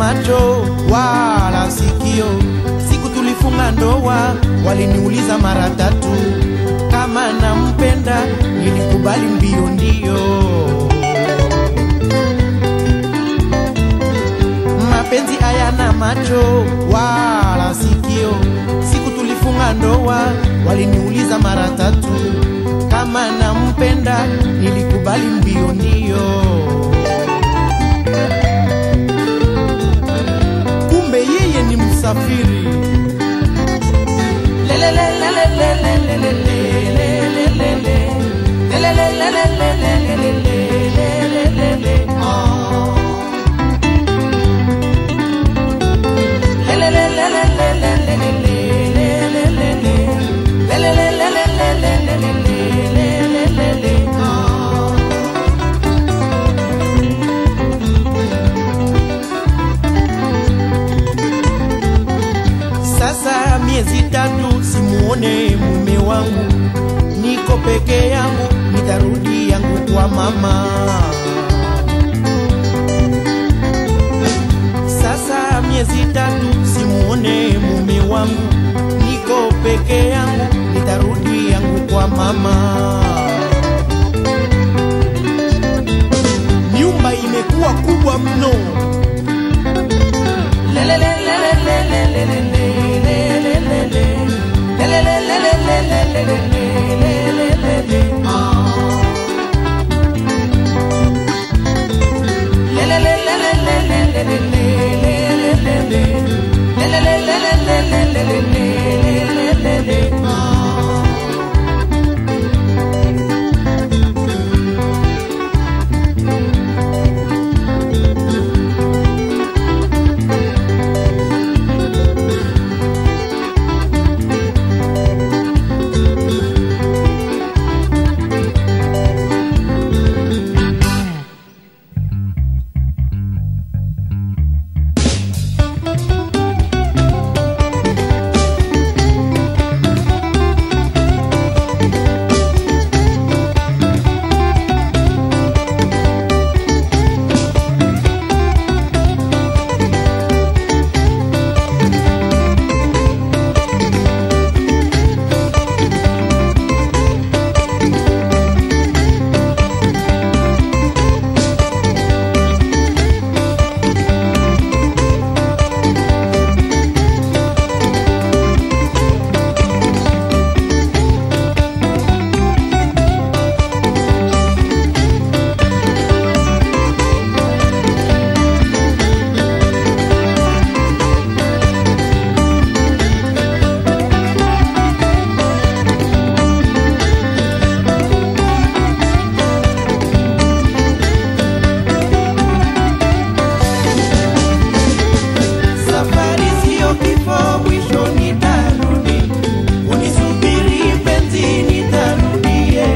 macho wala sikio. Siku tulifunga ndoa, waliniuliza mara tatu kama nampenda, nilikubali mbio ndio. Mapenzi hayana macho wala sikio. Siku tulifunga ndoa, waliniuliza mara tatu kama nampenda, nilikubali mbio ndio. kumbe yeye ni msafiri. Sasa miezi tatu simuone mume wangu, niko peke yangu, nitarudi yangu kwa mama. Sasa miezi tatu simuone mume wangu, niko peke yangu, nitarudi yangu kwa mama. Nyumba imekuwa kubwa mno. Safari sio kifo, mwisho nitarudi. Unisubiri mpenzi, nitarudie.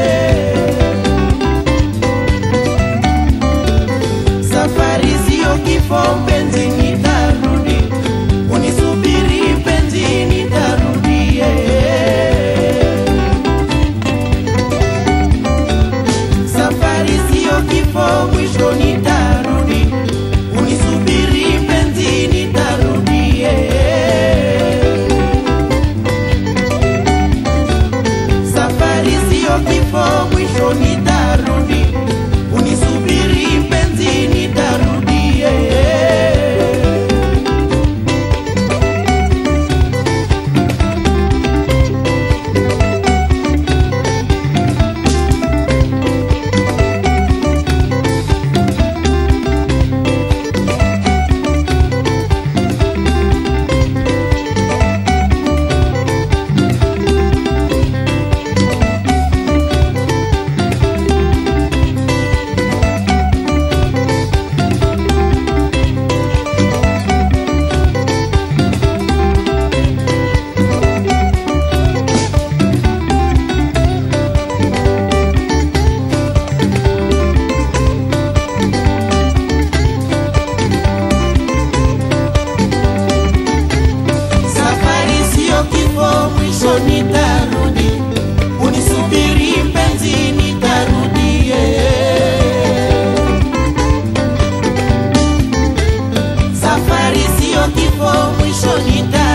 Safari sio kifo, mpenzi, nitarudi. Unisubiri mpenzi, nitarudie. Safari sio kifo, mwisho nitarudi. Unisubiri mpenzi, nitarudie. Safari sio kifo, mwisho nitarudi. Unisubiri mpenzi, nitarudie. sio kifo, mwisho nita